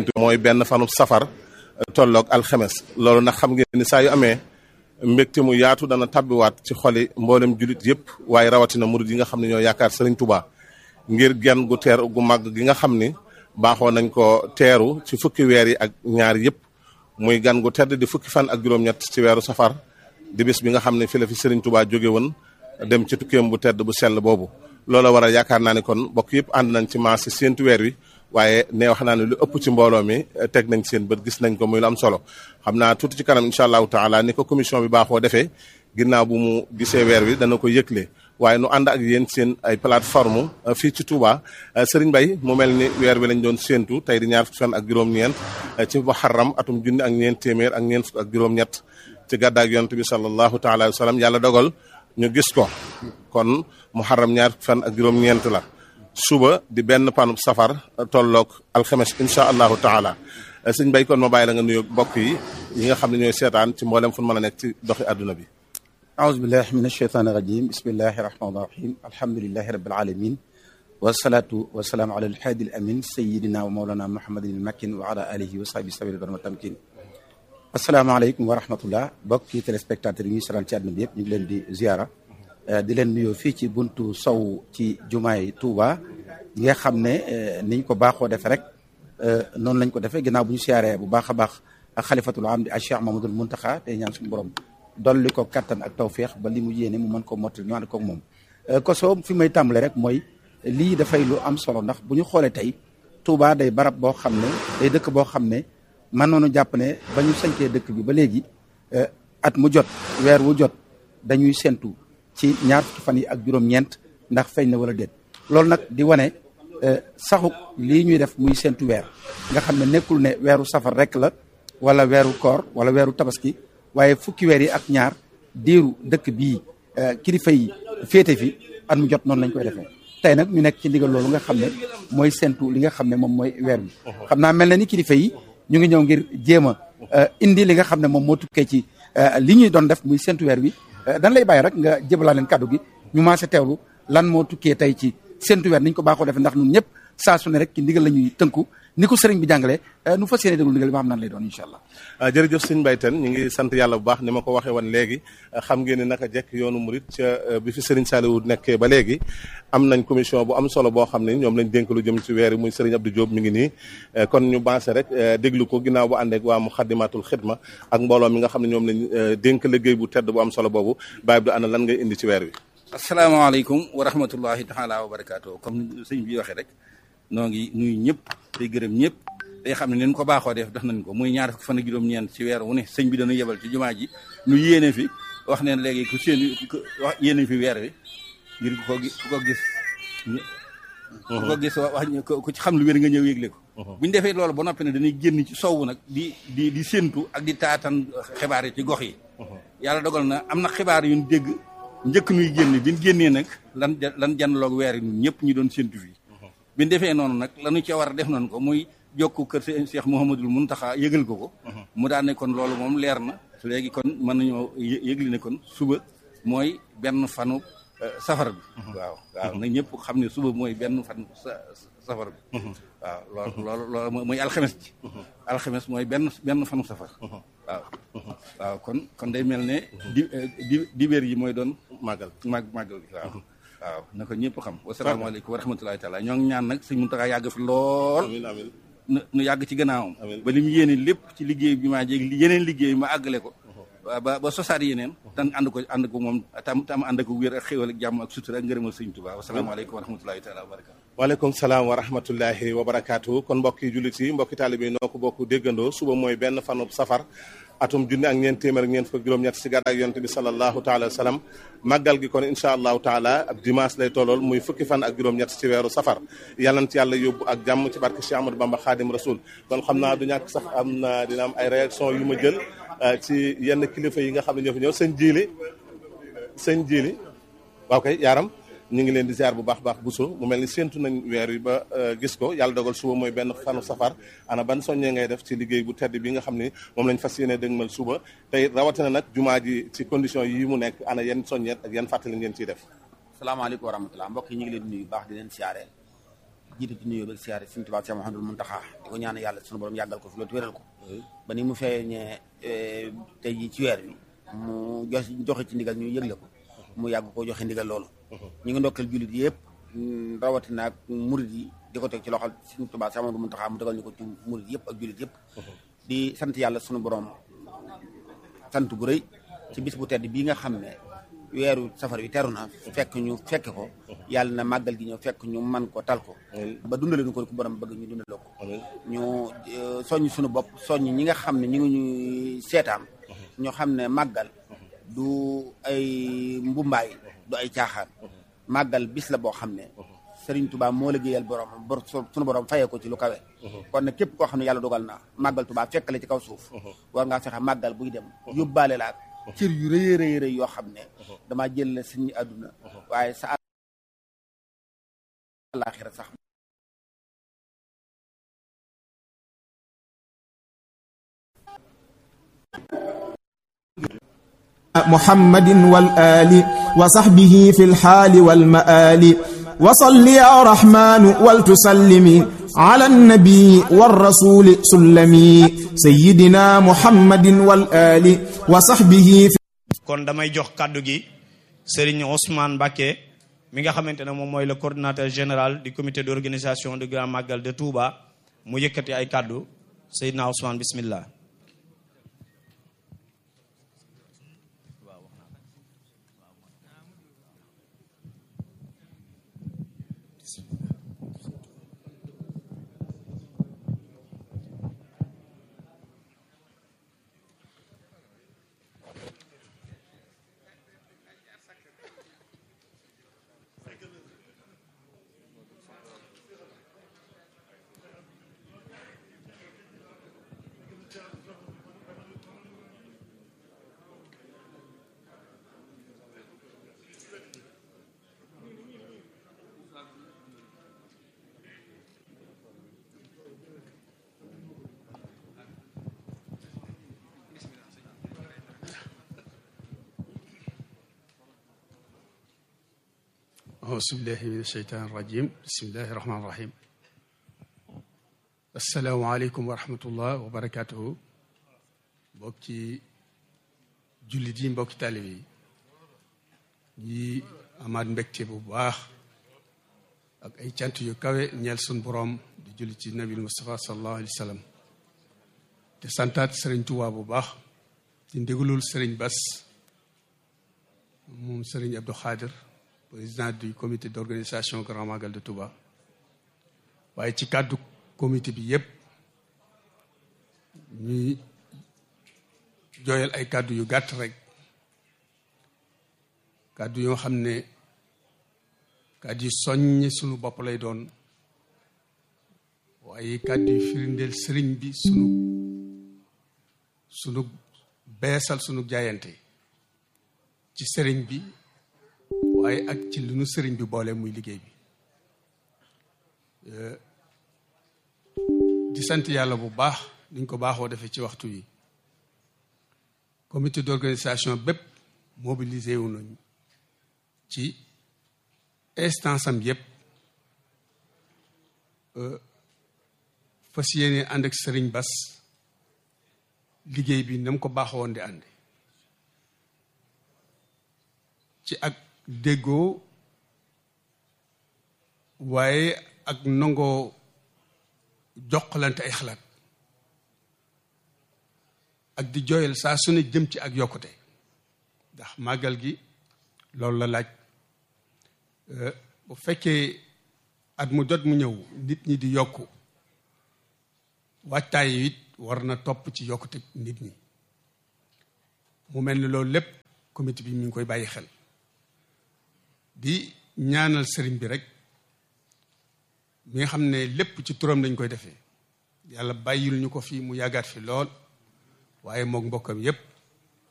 mooy benn fanub safar tolloog alxemes loolu nag xam ngeen ni saa yu amee mbégte mu yaatu dana tabbiwaat ci xoli mboolem julit yëpp waaye rawatina murid yi nga xam ne ñoo yaakaar Serigne Touba ngir genn gu teer gu màgg gi nga xam ni baaxoo nañ ko teeru ci fukki weer yi ak ñaar yëpp muy gan gu tedd di fukki fan ak juróom-ñett ci weeru safar di bis bi nga xam ne fi la fi Serigne Touba jóge woon dem ci tukkeem bu tedd bu sell boobu loola waral yaakaar naa ni kon mbokk yëpp ànd nañ ci maas si séentu weer wi waaye ne wax naa ne lu ëpp ci mbooloo mi teg nañ seen bët gis nañ ko muy lu am solo xam naa tuuti ci kanam incha allahu taala ni ko commission bi baaxoo defee ginnaaw bu mu gisee weer wi dana ko yëgle waaye nu ànd ak yéen seen ay plateforme fii ci Touba Serigne Bay mu mel ni weer wi lañ doon séentu tey di ñaar fukki fan ak juróom-ñeent ci muharram atum junni ak ñeent téeméer ak ñeent fukk ak juróom-ñett ci gàddaak yonent bi sallallahu taala wa sallam yàlla dogal ñu gis ko kon muharram ñaar fukki fan ak juróom-ñeent la suba di benn panub safar tolloog alxames incha allahu taala sëñ bay kon ma bàyyi la nga nuyu mbokk yi yi nga xam ne ñooy seetaan ci mboolem fu mën a nekk ci doxi àdduna bi aouzu billahi min asheytaan irajim bismillahi rahmaani rahim alhamdulilahi rabil alamin wasalaatu wasalaamu ala alhaadi al amin sayidina wa mawlana muhammadin al makin wa ala alihi wa sahbi sabili barma tamkin asalaamaaleykum wa rahmatullah mbokki téléspectateurs yi ñuy seetaan ci àdduna bi yëpp ñu ngi leen di ziara di leen nuyoo fii ci buntu sow ci jumaay Touba yi nga xam ne niñ ko baaxoo defee rek noonu lañ ko defee ginnaaw bu ñu siyaaree bu baax a baax ak xalifatul am di ak Cheikh Mamadul Muntaxa te ñaan suñu borom dolli ko kattan ak tawféex ba li mu yéene mu mën ko mottali ñu ànd koog moom. koso fi may tàmbale rek mooy lii dafay lu am solo ndax bu ñu xoolee tey Touba day barab boo xam ne day dëkk boo xam ne man noonu jàpp ne ba ñu sañcee dëkk bi ba léegi at mu jot weer wu jot dañuy séntu. ci ñaar fukki fan yi ak juróom-ñeent ndax feeñ na wala déet loolu nag di wane saxuk lii ñuy def muy séntu weer nga xam ne nekkul ne weeru safar rek la wala weeru koor wala weeru tabaski waaye fukki weer yi ak ñaar diiru dëkk bii kilifa yi féete fi at mu jot noonu lañ koy defee tey nag ñu nekk ci ndigal loolu nga xam ne mooy séntu li nga xam ne moom mooy weer bi xam naa mel na ni kilifa yi ñu ngi ñëw ngir jéem a indi li nga xam ne moom moo tukkee ci li ñuy doon def muy séntu weer wi dan lay bàyyi rek nga jëbalaa leen kàddu gi ñu maase teewlu lan moo tukkee tey ci séntu weer niñ ko baaxoo defee ndax ñun ñëpp saa su ne rek ci ndigal la ñuy tënku ni ko sëriñ bi jàngalee nu fas yéene déglu ndigal bi ma xam nan lay doon incha allah jërëjëf sëñ Mbaye Tène ñu ngi sant yàlla bu baax ni ma ko waxee woon léegi xam ngeen ni naka jekk yoonu murit ca bi fi sëriñ Saliou nekkee ba léegi am nañ commission bu am solo boo xam ne ñoom lañ dénk lu jëm ci weer yi muy sëriñ Abdou Diop mi ngi nii kon ñu bancé rek déglu ko ginnaaw bu àndeek waa Muxaddamatul Xidma ak mbooloo mi nga xam ne ñoom lañ dénk liggéey bu tedd bu am solo boobu Baye Abdou ana lan ngay indi ci weer wi asalaamaaleykum wa rahmatullahi taala wa barakaatu comme sëñ bi waxee rek noo ngi nuyu ñëpp tey gërëm ñëpp day xam ne leen ko baaxoo def def nañ ko muy ñaar fukki fan ak juróom-ñeent ci weer wu ne sëñ bi dañu yebal ci jumaa ji nu yéene fi wax neen léegi ku seen wax yéene fi weer wi ngir ku ko ku ko gis ku ko gis wax ku ci xam lu wér nga ñëw yégle ko bu ñu defee loolu ba noppi ne dañuy génn ci sowwu nag di di di séntu ak di taatan xibaar yi ci gox yi yàlla dogal na am na xibaar yu ñu dégg njëkk nuy génn bi ñu génnee nag lan lan janloog weer yi ñun ñëpp ñu doon séntu fii bi ñu defee noonu nag lanu ci war a def nañ ko muy jokku kër seen Cheikh Mouhamadul Muntaxa yëgal ko ko mu daan ne kon loolu moom leer na léegi kon mën nañoo yëgli ne kon suba mooy benn fanu safar bi waaw waaw na ñëpp xam ne suba mooy benn fan safar bi waaw loolu loolu loolu mooy alxames ji alxames mooy benn benn fanu safar waaw waaw kon kon day mel ne di di dibéer yi mooy doon màggal màgg màggal gi waaw waaw na ko ñëpp xam wasalaamaaleykum wa rahmatulahi taala ñoo ngi ñaan nag sëñ Muntaxa yàgg fi lool amiin amiin nu yàgg ci gannaawam ba li mu yéene lépp ci liggéey bi maa jéeg yeneen liggéey ma àggale ko ba ba sosaat yeneen tan ànd ko ànd ko moom tam tam ànd ko wér ak xéwal ak jàmm ak sutura ak ngërëmal sëñ Tuubaa wasalaamaaleykum wa rahmatulahi taala wa barakatu waaleykum salaam wa rahmatullahi wa barakaatu kon mbokki jullit yi mbokki taalibe yi noo ko bokk déggandoo suba mooy benn fanub safar atum junne ak ñeent téeméer ak ñeent fukk juróom-ñett si gàddaak yonte bi sallallahu taala wa sallam màggal gi kon incha allahu taala ab dimanche lay tollool muy fukki fan ak juróom-ñett ci weeru safar yàlla na ci yàlla yóbbu ak jàmm ci barke Cheikh Amadou Bamba Khadim Rasoul kon xam naa du ñàkk sax am na dina am ay réaction yu ma jël ci yenn kilifa yi nga xam ne ñoo fi ñëw sëñ jiili sëñ jiili waaw kay yaaram ñu ngi leen di ziar bu baax baax buso mu mel ni séentu nañ weer wi ba gis ko yàlla dogal suba mooy benn fanu safar ana ban soññee ngay def ci liggéey bu tedd bi nga xam ni moom lañ fas yéene dëgmal suba tey rawatina nag jumaa ji ci condition yi mu nekk ana yenn soññeet ak yenn fàttali ngeen ciy def salaamaaleykum wa rahmatulah mbokk yi ñu ngi leen nuyu baax di leen siyaareel jiite ci nuyoo bi siyaare Sëriñ Tuubaa Cheikh Mouhamadoul Mountakha di ko ñaan yàlla sunu borom yàggal ko fi loolu te wéral ko ba ni mu feeñee tey jii ci weer wi mu jox joxe ci ndigal ñu yëgle ko mu yàgg ko joxe ndigal loolu ñu ngi ndokkeel jullit yëpp rawatina ak murit yi di ko teg ci loxol Sëriñ Tuubaa Cheikh Mouhamadoul Mountakha mu tegal ñu ko ci murit yëpp ak jullit yëpp di sant yàlla sunu borom sant bu rëy ci bis bu tedd bii nga xam ne weeru safar wi teru na fekk ñu fekk ko yàlla na màggal gi ñëw fekk ñu man ko tal ko ba dundale ñu ko ku borom bëgg ñu dundaloo ko ñu soññ suñu bopp soññ ñi nga xam ne ñu ngi ñuy seetaan ñoo xam ne màggal du ay mbumbaay du ay caaxaan màggal bis la boo xam ne Sëriñ Tuubaa moo liggéeyal borom bor suñu borom fayee ko ci lu kawe kon nag képp koo xam ne yàlla dogal na màggal Tuubaa fekk la ci kaw suuf war ngaa fexe màggal buy dem yóbbaale la ak cër yu rëy rëy rëy yoo xam ne damaa jël la suñu àdduna waaye sa àllaaxira sax محمد والآل وصحبه في الحال والمآل وصل يا رحمن ولتسلم على النبي والرسول سلمي سيدنا محمد والآل وصحبه في kon damay jox kàddu gi Serigne Ousmane Mbacké mi nga xamante ne moom mooy le coordinateur général du comité d'organisation du Grand Magal de Touba mu yëkkati ay kàddu Seydina Ousmane bismillah أعوذ بالله من الشيطان الرجيم بسم الله الرحمن الرحيم السلام عليكم ورحمة الله وبركاته mbokki jullit yi mbokki taalibe yi ñi amaat mbégte bu baax ak ay cant yu kawe ñeel sun boroom di jullit ci nabil Mustafa sallallahu alayhi wa sallam te santaat sëriñ Tuubaa bu baax ci ndigalul sëriñ Bas moom sëriñ Abdou Khadir président du comité d'organisation Grand Magal de Touba waaye ci kàddu comité bi yépp ñuy jooyal ay kàddu yu gàtt rek kàddu yoo xam ne kàddu yu soññ sunu bopp lay doon waaye kàddu yu firindeel sëriñ bi sunu sunu beesal sunu jaayante ci sëriñ bi waaye ak ci lu nu sëriñ bi boole muy liggéey bi di sant yàlla bu baax niñ ko baaxoo defee ci waxtu yi comité d'organisation bépp mobilisé wu nañu ci instance am yépp fas yéene ànd ak sëriñ Bas liggéey bi na mu ko baaxoon di ànd ci ak déggoo waaye ak nangoo joxlante ay xalaat ak di jooyal saa su ne jëm ci ak yokkute ndax màggal gi loolu la laaj bu fekkee at mu jot mu ñëw nit ñi di yokku waajtaay yi it war na topp ci yokkute nit ñi mu mel ni loolu lépp comité bi mi ngi koy bàyyi xel di ñaanal sëriñ bi rek mi nga xam ne lépp ci turam lañ koy defee yàlla bàyyil ñu ko fii mu yàggaat fi lool waaye mook mbokkam yépp